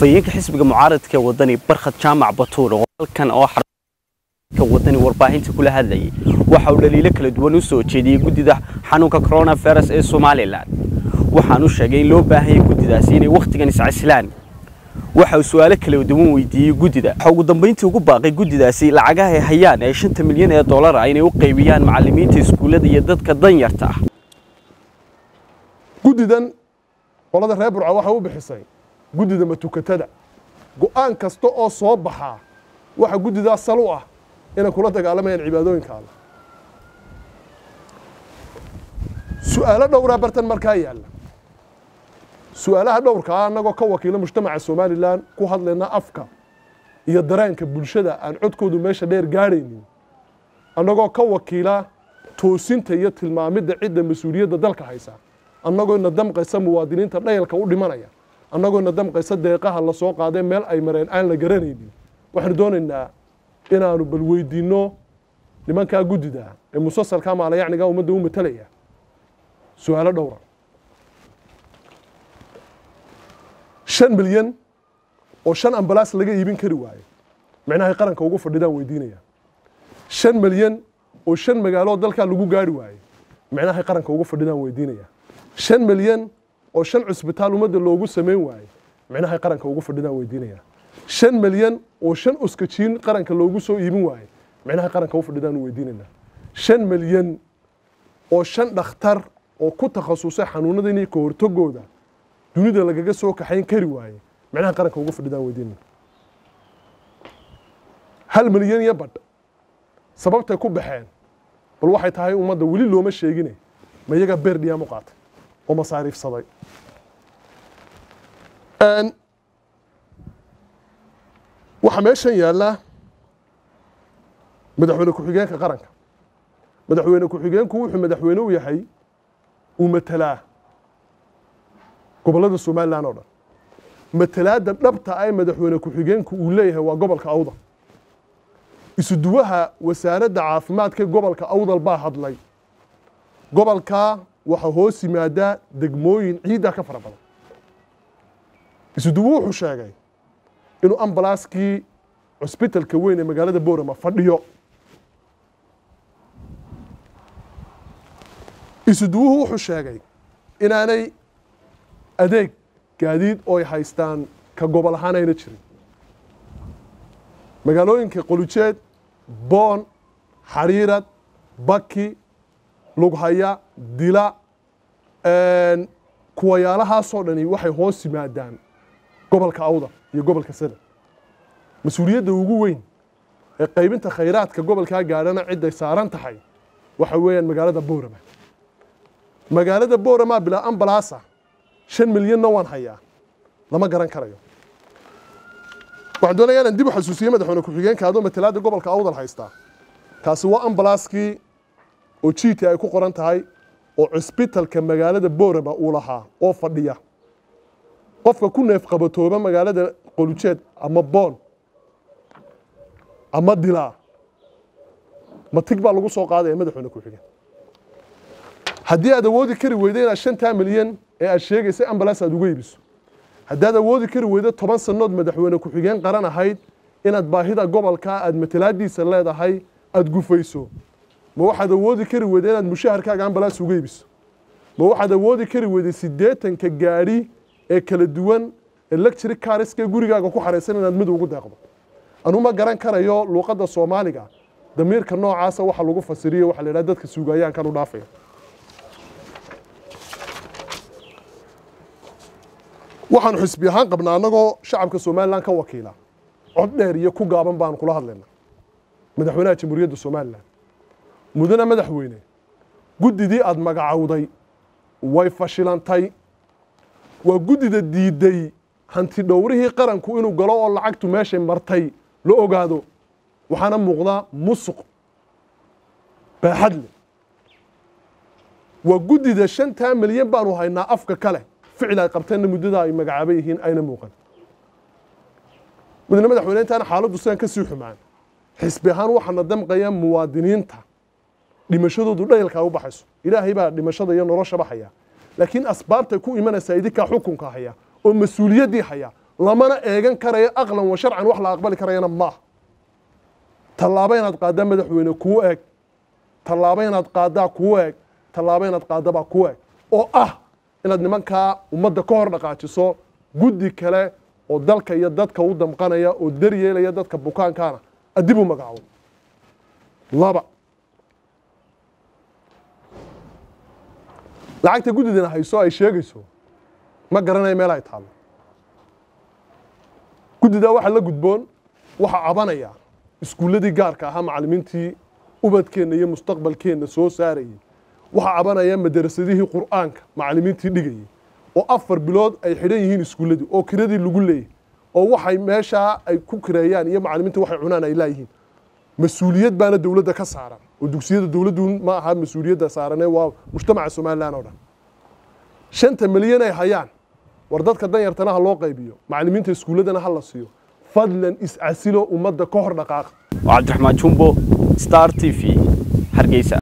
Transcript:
afhayeenka xisbiga mucaaradka ee wadani barkhad jaamac batuur oo halkan oo ka wadani warbaahinta kula hadlayay waxa uu dhaliilo kala duwan u soo jeediyey guddida xanuunka coronavirus ee somalilan waxaanu sheegay in loo baahanyay guddidaasi inay wakhtigan iscasilaan waxa uu su-aalo kala duwan weydiiyey guddida waxa ugu dambayntii ugu baaqay guddidaasi lacagaha ay hayaan ee shanta milyan ee dollar ah inay u qaybiyaan macallimiinta iskuullada iyo dadka danyarta ah guddidan qolada reer burca waxay u bixisay guddida matukatada go'aan kasta oo soo baxaa waxa guddidaas sal u ah inay kula dagaalamayaan cibaadooyinka alle su-aalo dhowraa bartan markaa yaalla su-aalaha dhowrka ah annagoo ka wakiila mujtamaca somalilan ku hadlayna afka iyo dareenka bulshada aan codkoodu meesha dheer gaadhaynin annagoo ka wakiila toosinta iyo tilmaamidda cidda mas-uuliyadda dalka haysa annagoo ina damqaysa muwaadiniinta dhayalka u dhimanaya annagoo ina damqaysa deeqaha la soo qaadee meel ay mareen aan la garanaynin waxaanu doonaynaa inaanu bal weydiinno nimankaa guddida ee musalsalka maalayacniga ummadda u matalaya su-aalo dhowra shan milyan oo shan ambalaas laga iibin kari waayo micnahay qaranka ugu fadhidaan weydiinaya shan milyan oo shan magaalo dalkaa lagu gaari waayo micnahay qaranka ugu fadhidaan weydiinaya shan milyan oo shan cusbitaal ummadda loogu samayn waayo micnahay qaranka ugu fadhidaan weydiinaya shan milyan oo shan uskajiin qaranka loogu soo iibin waayo micnahay qaranka u fadhidaan weydiinayna shan milyan oo shan dhakhtar oo ku takhasusay xanuunadani ka hortagooda dunida lagaga soo kaxayn kari waaye micnaha qaranka ugu fadhidaan weydiinayna hal milyan iyo badh sababtay ku baxeen bal waxay tahay ummadda weli looma sheegine ma iyaga beer dhiyaam u qaatay oo masaariifsaday waxaa meeshan yaallaa madaxweyne ku-xigeenka qaranka madaxweyne ku-xigeenku wuxuu madaxweyne u yahay uu matelaa gobollada somalilan oo dhan matalaadda dhabta ah ee madaxweyne ku-xigeenku uu leeyahay waa gobolka awdal isuduwaha wasaaradda caafimaadka gobolka awdal baa hadlay gobolkaa waxaa hoos yimaadaa degmooyin ciiddaa ka fara badan isuduwo wuxuu sheegay inuu ambalaaskii cusbitalka weyn ee magaalada boorama fadhiyo isuduwuhu wuxuu sheegay inaanay adeeg gaadiid oo ay haystaan ka gobol ahaan ayna jirin magaalooyinka qolujeed boon xariirad baki lughaya dila kuwayaalahaasoo dhani waxay hoos yimaadaan gobolka awdal iyo gobolka sada mas-uuliyadda ugu weyn ee qaybinta khayraadka gobolkaa gaadhana cidday saaran tahay waxa weeyaan magaalada boorama magaalada boorama bilaa ambalaasa shan milyanna waan hayaa lama garan karayo waxaan doonaya inaan dib u xasuusiye madaxweyne ku-xigeenka adoo matalaadda gobolka awdal haystaa kaasi waa ambalaaskii oo jiiti ay ku qoran tahay oo cusbitalka magaalada boorama uu lahaa oo fadhiya qofka ku neef qabatooba magaalada qolujeed ama boon ama dilaa matig baa lagu soo qaadaya madaxweyne ku-xigeen haddii aad awoodi kari weydo inaad shantaa milyan ee aad sheegaysay ambalaas aad uga iibiso haddaad awoodi kari weydo toban sannood madaxweyne ku-xigeen qaran ahayd inaad baahida gobolkaa aad matalaadiisa leedahay aad gufayso ma waxaad awoodi kari weyda inaad mushaharkaaga ambalaas uga iibiso ma waxaad awoodi kari weyday siddeetanka gaadhi ee kala duwan electric cariska gurigaaga ku xaraysan inaad mid ugu deeqdo anu ma garan karayo luuqadda soomaaliga damiirka noocaasa waxa lagu fasiriyo waxa la yidhaha dadka suugayaankan u dhaafaya waxaanu xisbi ahaan qabnaa annagoo shacabka somalilan ka wakiila cod dheer iyo ku gaaban baanu kula hadlaynaa madaxweynaha jamhuuriyadda somalilan mudane madaxweyne guddidii aada magacowday way fashilantay waa guddida diidday hanti dhowrihii qaranku inuu galo oo lacagtu meeshay martay la ogaado waxaana muuqdaa musuq baaxad leh waa guddida shantaa milyan baanu haynaa afka kale ficil ay qabteenna muddada ay magacaaba yihiin ayna muuqan mudane madaxweyne intaana xaaladdu sidaan ka sii xumaan xisbi ahaan waxaana damqaya muwaadiniinta dhimashadoodu dhayalkaa u baxayso ilaahay baa dhimashada iyo noloshaba haya laakiin asbaabtay ku imanaysaa idinkaa xukunka haya oo mas-uuliyaddii haya lamana eegan karayo aqlan wa sharcan wax la aqbali karayana maaha tallaabo inaad qaaddaa madaxweyne kuu eeg tallaabo inaad qaaddaa kuu eeg tallaabo inaad qaaddabaa kuu eeg oo ah inaad nimankaa ummadda ka hor dhaqaajiso guddi kale oo dalka iyo dadka u damqanaya oo daryeelaya dadka bukaankaana adib u magacaabo laba lacagta guddidana hayso ay sheegayso ma garanayo meel ay taallo guddidaa waxaa la gudboon waxaa cabanaya iskuulladii gaarka ahaa macallimiintii ubadkeenna iyo mustaqbalkeenna soo saarayey waxaa cabanaya madarasadihii qur'aanka macallimiintii dhigayey oo afar bilood ay xidhan yihiin iskuulladii oo kiradii lagu leeyay oo waxay meeshaa ay ku kireeyaan iyo macallimiinta waxay cunaan ay laayihiin mas-uuliyad baana dowladda ka saaran oo dugsiyada dowladdu ma aha mas-uuliyadda saaranee waa mujtamaca somalilan oo dhan shanta milyan ay hayaan war dadka danyartana ha loo qaybiyo macallimiinta iskuulladana ha la siiyo fadlan iscasilo ummadda ka hor dhaqaaqa cabdiraxmaan jumbo star t v hargeysa